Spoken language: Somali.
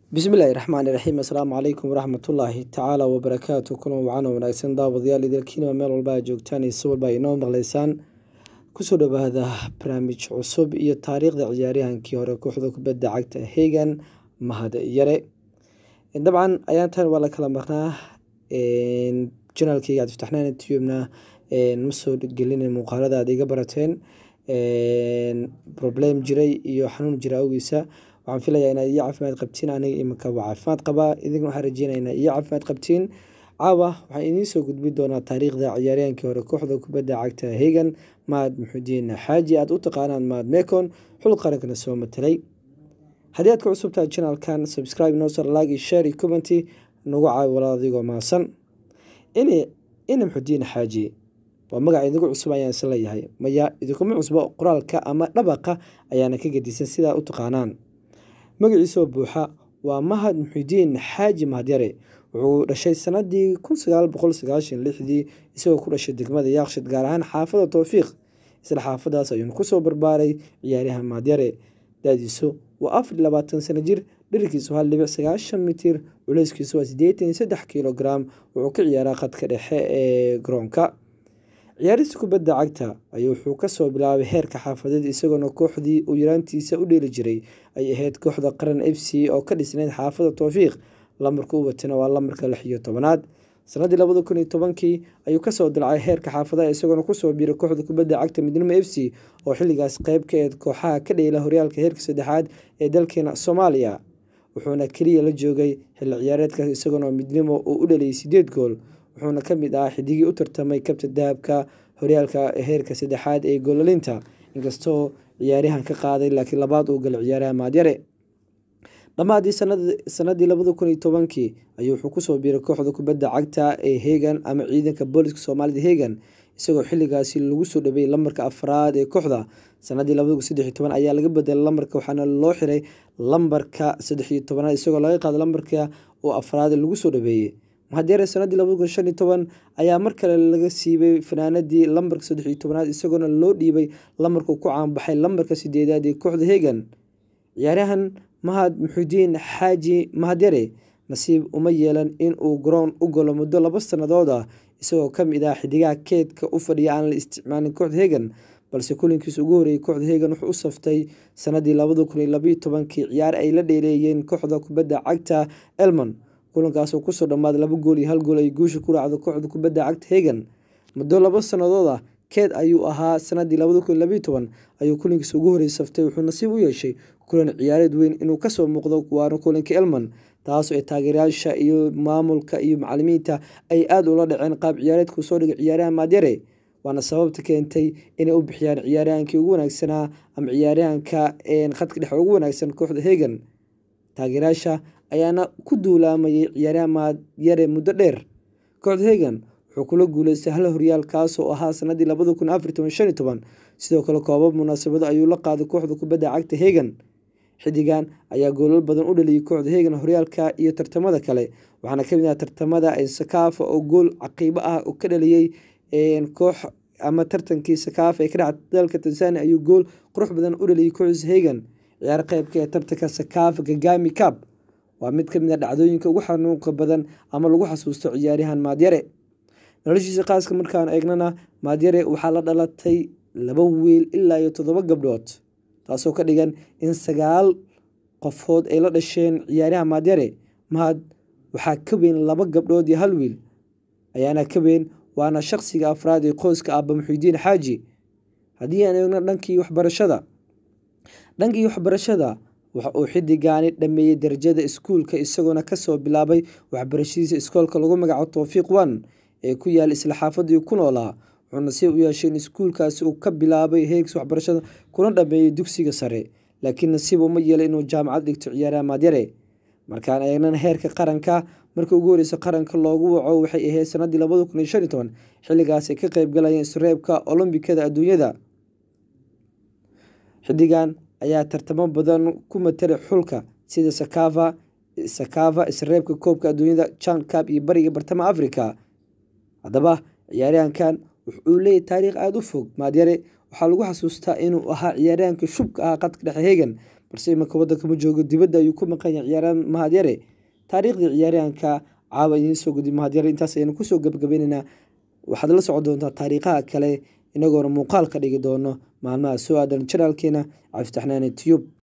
bismillaahi raxmaani raxiim assalaamu calaykum waraxmatullaahi tacaala wabarakaatu kulan wacan wanaagsan daawadayaal idilkiinaba meel walba a joogtaan iyo si walba inoo maqleysaan kusoo dhawaada barnaamij cusub iyo taariikhda ciyaaryahankii hore kooxda kubadda cagta hegan mahad yare dabcan ayaantan waa la kala marnaa janaalkeyga cabdiftaxnaan tubna ma soo gelina muuqaalada aad iga barateen problem jiray iyo xanuun jira awgiisa waxaan filayaa inaad iyo caafimaad qabtiin aniga iminka waa caafimaad qabaa idinkana waxaan rajeynaya inaad iyo caafimaad qabtiin caawa waxaan idiin soo gudbin doonaa taariikhda ciyaaryaankii hore kooxda kubadda cagta hegan mahad maxuudiin xaaji aad u taqaanaan mahad mekon xul qarankana soo matelay haddii aad ka cusubtahay janaalkan subscribe noosar like iyo share iyo commenty nagu caawi walaal adigoo mahadsan ina maxuudiin xaaji waa magaca idigu cusub ayaan is leeyahay maya idinkuma cusbo qoraalka ama dhabaqa ayaana ka gedisan sidaa u taqaanaan magaciisoo buuxa waa mahad muxidiin xaaji mahadyare wuxuu dhashay sanadii kun sagaal boqol sagaashan lixdii isagoo ku dhashay degmada yaaqshid gaar ahaan xaafada towfiiq isla xaafadaas ayuuna kusoo barbaaray ciyaaryahan mahadyare da-diisu waa afar labaatan sano jir dhirkiisu hal dhibic sagaashan mitir culeyskiisu waa sideetan saddex kilogram wuxuu ka ciyaaraa khadka dhexe ee garoonka ciyaarista kubadda cagta ayuu wuxuu kasoo bilaabay heerka xaafadeed isagoona kooxdii uu yaraantiisa u dheeli jiray ay ahayd kooxda qaran f c oo ka dhisnayd xaafada towfiiq lamarka u watana waa lamarka lix iyo tobanaad sanadii labada kun iyo tobankii ayuu kasoo dilacay heerka xaafadaha isagoona kusoo biiray kooxda kubadda cagta midnimo f c oo xilligaas qeyb ka eed kooxaha ka dheela horyaalka heerka saddexaad ee dalkeena soomaaliya wuxuuna keliya la joogay xilli ciyaareedkaas isagoona midnimo uu u dhaliyay sideed gool wuxuuna ka mid ahaa xidigii u tartamay kabta dahabka horyaalka heerka saddexaad ee goolalinta inkastoo ciyaaryahan ka qaaday laakiin labaad uu galay ciyaaraha maadyare dhammaadii sanadii labada kun iyo tobankii ayuu wuxuu kusoo biiray kooxda kubadda cagta ee hegan ama ciidanka booliska soomaalida hegan isagoo xilligaasi lagu soo dhabeeyey lamarka afraad ee kooxda sanadii labada kun saddex iyo toban ayaa laga bedelay lambarka waxaana loo xiray lambarka saddex iyo tobanaad isagoo laga qaaday lambarka oo afraad lagu soo dhabeeyey mahadyare sanadii labada kun shan iyo toban ayaa mar kale laga siibay fanaanadii lambarka saddex iyo tobanaad isagoona loo dhiibay lamarka ku caanbaxay lambarka sideedaad ee kooxda hegan ciyaaryahan mahad muxuudiin xaaji mahadyare nasiib uma yeelan in uu garoon u galo muddo laba sannadood ah isagoo ka mid ah xidigaha keedka u fadhiya aan la isticmaalin kooxda hegan balse kulankiisa ugu horreeyay kooxda hegan wuxuu u saftay sanadii labada kun iyo labaiyo tobankii ciyaar ay la dheeleeyeen kooxda kubadda cagta elmon kulankaasoo kusoo dhammaaday laba gool iyo hal gool ay guusha ku raacdo kooxda kubadda cagta hegan muddo laba sannadood ah keed ayuu ahaa sanadii labada kun iyo labaiyo toban ayuu kulankiisa ugu horreeyay saftay wuxuu nasiib u yeeshay kulan ciyaareed weyn inuu kasoo muuqdo waana kulanka elman taasoo ay taageerayaasha iyo maamulka iyo macalimiinta ay aada ula dhaceen qaab ciyaareedkuu soo dhigay ciyaaraha maadyare waana sababta keentay inay u bixiyaan ciyaaryahankii ugu wanaagsanaa ama ciyaaryahanka khadka dhexe ugu wanaagsan kooxda hegan taageerayaasha ayaana ku duulaamayay ciyaaryahan maadyare muddo dheer kooxda hegan wuxuu kula guuleystay hal horyaal kaasoo ahaa sanadii labada kun afar toban shan iyo toban sidoo kale koobab munaasabado ayuu la qaaday kooxda kubadda cagta hegan xidigan ayaa goolal badan u dhaliyay kooxda hegan horyaalka iyo tartamada kale waxaana kamid ah tartamada sakaafa oo gool caqiibo ah ka dhaliyey koox ama tartankii sakaafa ee ka dhaca dalka tanzania ayuu gool qurux badan u dhaliyay kooxdiisa hegan ciyaar qeybka ee tartanka sakaafa gagami cab waa mid kamid ah dhacdooyinka ugu xanuunka badan ama lagu xasuusto ciyaaryahan maadyare noloshiisa qaaska markaan eegnana maadyare waxaa la dhalatay laba wiil ilaa iyo toddoba gabdhood taasoo ka dhigan in sagaal qofood ay la dhasheen ciyaaryaha maadyare mahad waxaa ka weyn laba gabdhood iyo hal wiil ayaana ka weyn waana shaqsiga afraad ee qoyska aaba muxiudiin xaaji haddii aan eegno dhankii waxbarashada dhankii waxbarashada waxa uu xidigaani dhameeyey darajada iskuulka isagoona kasoo bilaabay waxbarashadiisa iskoolka lagu magaco towfiiq one ee ku yaala isla xaafadii ku noolaa wuxuu nasiib u yeeshay in iskuulkaasi uu ka bilaabay heegs waxbarashada kuna dhameeyey dugsiga sare laakiin nasiib uma yeelay inuu jaamacad dhigto ciyaaraha maadyare markaan eegnana heerka qaranka markii ugu horeysa qaranka loogu waco waxay ahayd sanadii labada kun iyo shan iyo toban xilligaas ay ka qeyb galayeen isreebka olombikada adduunyada xidigan ayaa tartamo badan ku matalay xulka sida sakava sakava isreebka koobka adduunyada jan cab iyo bariga bartamaha africa haddaba ciyaaryahankan wuxuu leeyahy taariikh aada u fog maadyare waxaa lagu xasuustaa inuu ahaa ciyaaryahanka shubka ah qadka dhexe hegan balse iminka wadanka ma joogo dibadda ayuu ku maqan yahay ciyaaryahan mahadyare taariikhdii ciyaaryahanka caawa idiin soo gudbi mahadyare intaas ayaynu kusoo gabagabaynaynaa waxaad la socon doontaa taariikhaha kale inagoona muuqaal ka dhigi doono maalmaha soo aadan janaalkeena cabdifataxnaane tiyub